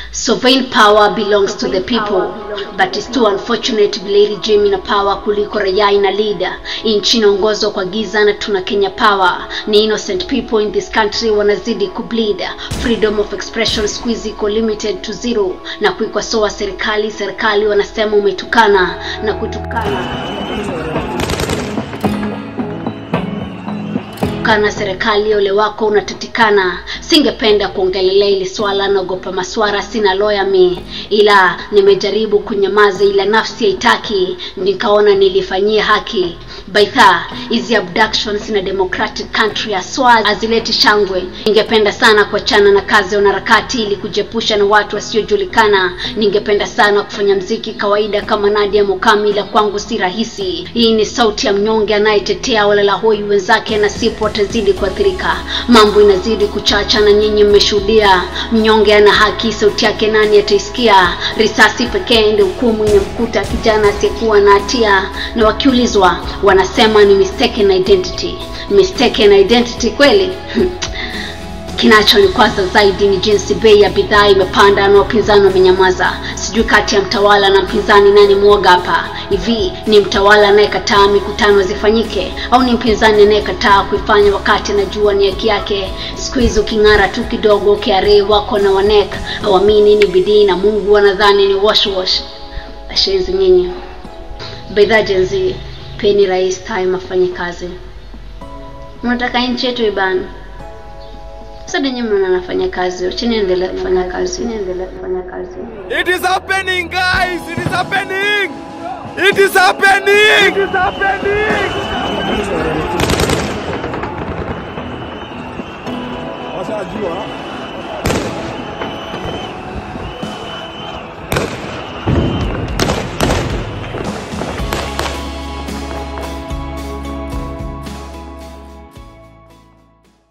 Sovereign power belongs to the people but it's too unfortunate vile regime ina power kuliko raia ina leader. Nchi inaongozwa kwa giza na tuna Kenya power. Ni innocent people in this country wanazidi kubleed. Freedom of expression squeeze iko limited to zero, na kuikosoa serikali, serikali wanasema umetukana na kutukana kana serikali ole wako unatatikana. Singependa kuongelelea ili swala, naogopa maswara, sina lawyer mi, ila nimejaribu kunyamaza, ila nafsi haitaki, nikaona nilifanyia haki. Baitha, hizi abductions na democratic country aswa azileti shangwe. Ningependa sana kuachana na kazi ya wanaharakati ili kujepusha na watu wasiojulikana. Ningependa sana kufanya mziki kawaida kama Nadia Mukami, ila kwangu si rahisi. Hii ni sauti ya mnyonge anayetetea walalahoi wenzake, na sipo watazidi kuathirika. Mambo inazidi kuchacha na nyinyi mmeshuhudia. Mnyonge ana haki, sauti yake nani ataisikia? Risasi pekee ndio hukumu imemkuta kijana asiyekuwa na hatia, na wakiulizwa wanasema ni mistaken identity. Mistaken identity kweli? Kinachonikwaza zaidi ni jinsi bei ya bidhaa imepanda na wapinzani wamenyamaza. Sijui kati ya mtawala na mpinzani nani mwoga hapa. Hivi ni mtawala anayekataa mikutano zifanyike au ni mpinzani anayekataa kuifanya wakati anajua ni haki yake? Siku hizi uking'ara tu kidogo, KRA wako na wanek hawamini ni bidii na Mungu wanadhani ni wash wash. Ashenzi nyinyi bidhaa jenzi, peni rais time afanye kazi. Mnataka nchi yetu ibana sasa nyinyi mnaona anafanya kazi, wacheni endelee kufanya kazi, endelee kufanya kazi. It is happening, guys! It is happening! It is happening! It is happening! washajua